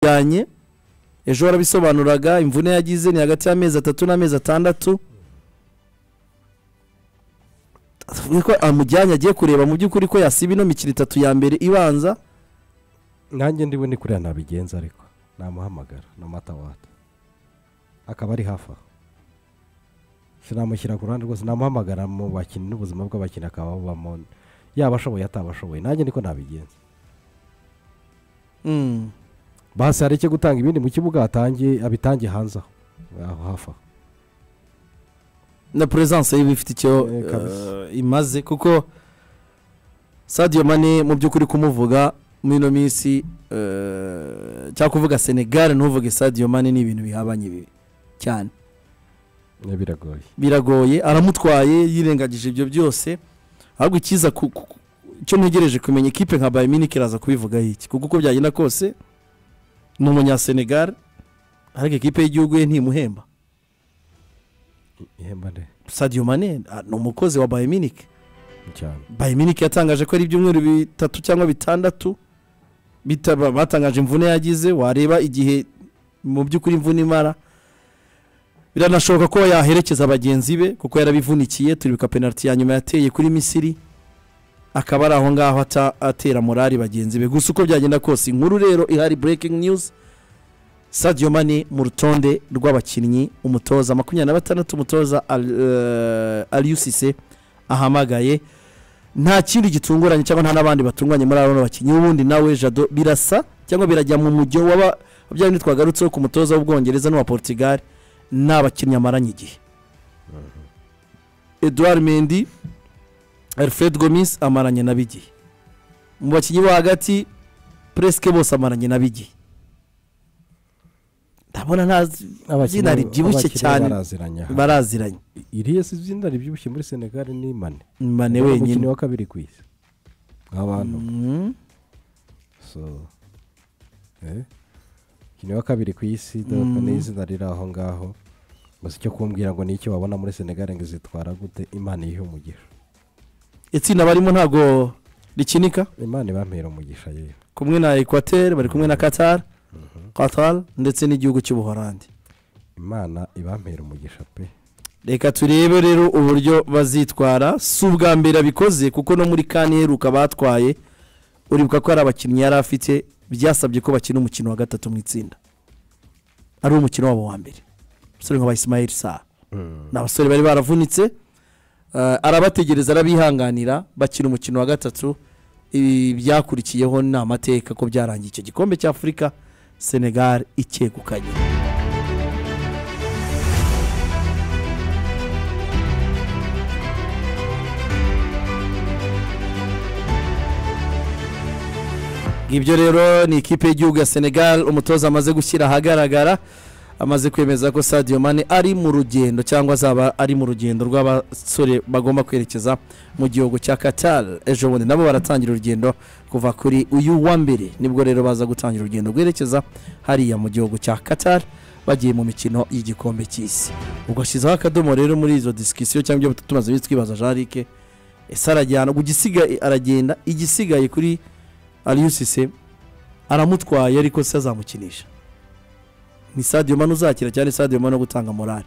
yajyanye ejo warabisobanuraga imvune yagize ni hagati y'amezi atatu n'amezi atandatu tuvuge ko amujyanye agiye kureba mu by'ukuri ko yasiba ino mikino itatu ya mbere ibanza nanjye ndiwe ni kuriya nabigenza ariko namuhamagara na matawata akaba ari hafi aho sinamushyira ku ruhande rwose namuhamagara mu bakinnyi n'ubuzima bw'abakinnyi akaba bubamo yaba ashoboye atabashoboye nanjye niko nabigenza Mm. basi hari icyo gutanga ibindi mu kibuga hatangiye abitange hanze aho aho hafi aho na puresanse yiwe ifite icyo Eh, kabisa. eh, imaze kuko sadiyo mani mu by'ukuri kumuvuga muri ino minsi eh, cyangwa kuvuga senegali ntuvuge sadiyo mani ni ibintu bihabanye bibi cyane Eh, biragoye biragoye aramutwaye yirengagije ibyo byose ahubwo icyiza ku- ku- ku- icyo ntegereje kumenya ikipe nka bayiminike iraza kubivugaho iki kuko uko byagenda kose ni umunyasenegali ariko ikipe y'igihugu ye ntimuhemba ihemba nde sadiyo mani ah, ni umukozi wa bayiminike cyane bayiminike yatangaje ko ari ibyumweru bitatu cyangwa bitandatu bitaba batangaje imvune yagize wareba igihe mu by'ukuri imvune imara biranashoboka ko yaherekeza bagenzi be kuko yarabivunikiye turibuka penaliti ya nyuma yateye kuri misiri akaba ari aho ngaho ata- atera morali bagenzi be gusa uko byagenda kose inkuru rero ihari breaking news sadiyo mani mu rutonde rw'abakinnyi umutoza makumyabiri na batandatu umutoza aliyusise ahamagaye nta kindi gitunguranye cyangwa nta n'abandi batunguranye muri abo bakinnyi ubundi nawe jado birasa cyangwa birajya mu mujyo waba bya bindi twagarutseho ku mutoza w'ubwongereza n'uwa portugal ni abakinnyi amaranye igihe edouard mendi alfred gomis amaranye na bigihe mu bakinnyi bo hagati presque bose amaranye na bigihe ndabona nta zina ribyibushye cyane baraziranye aha baraziranye iriya si izina ribyibushye muri senegali ni mane mane Niwe wenyine mukinnyi wa kabiri ku isi abantu Mm. so eh umukinnyi wa kabiri ku isi doka ni izina riri aho ngaho gusa icyo kumbwira ngo ni icyo wabona muri senegali ngo izitwara gute imana yihe umugisha itsinda barimo ntago rikinika imana ibampera umugisha yewe kumwe na ekwateri bari kumwe na katari katari ndetse n'igihugu cy'ubuhorandi imana ibampera umugisha pe reka turebe rero uburyo bazitwara si ubwa mbere abikoze kuko no muri kane iheruka batwaye uribuka ko hari abakinnyi yari afite byasabye ko bakina umukino wa gatatu mu itsinda ari umukino wabo wa mbere umusore nka Ismail saa ni abasore bari baravunitse eh, arabategereza arabihanganira bakina umukino wa gatatu ibi byakurikiyeho ni amateka ko byarangiye icyo gikombe cy'afurika senegal ikegukanye ibyo rero ni ikipe y'igihugu ya senegal umutoza amaze gushyira ahagaragara amaze kwemeza ko sadiyo mane ari mu rugendo cyangwa azaba ari mu rugendo rw'abasore bagomba kwerekeza mu gihugu cya katar ejo bundi nabo baratangira urugendo kuva kuri uyu wa mbere nibwo rero baza gutangira urugendo rwerekeza hariya mu gihugu cya katar bagiye mu mikino y'igikombe cy'isi ubwo ashyizeho akadomo rero muri izo disikisiyo cyangwa ibyo tumaze twibaza jarike ese arajyana ubwo igisigaye aragenda igisigaye kuri ariyusise aramutwaye ariko se azamukinisha ni sadiyo mani uzakira cyane sadiyo mani wo gutanga morale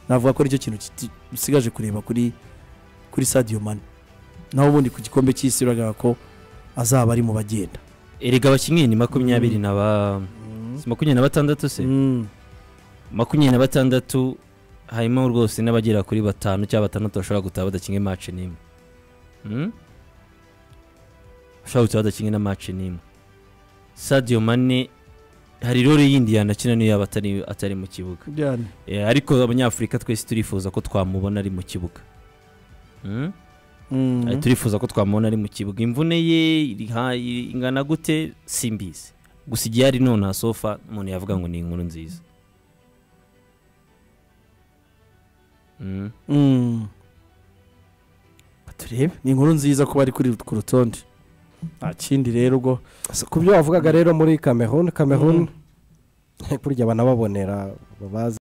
navuga ko aricyo kintu kiti- dusigaje kureba kuri kuri sadiyo mani naho ubundi ku gikombe cy'isi uragaragara ko azaba ari mu bagenda erega abakinnyi ni makumyabiri na ba si makumyabiri na batandatu se makumyabiri na batandatu harimo rwose n'abagera kuri batanu cyangwa batandatu bashobora gutaha badakinga imaci n'imwe Hmm? bashobora gutaha badakinga na maci n'imwe sadiyo mane hari rero yindi yanakina niyo yaba atari atari mu kibuga Eh, ariko abanyafurika twese turifuza ko twamubona ari mu kibuga Hmm? Ari turifuza ko twamubona ari mu kibuga imvune ye iri ha- iri- ingana gute simbizi gusa igihe ari nonaha sofa umuntu yavuga ngo ni inkuru nziza Mm. turebe ni inkuru nziza kuba ari kuri ku rutonde nta kindi rero ubwo So, ku byo wavugaga rero muri cameroon cameroon Mm. burya banababonera babazi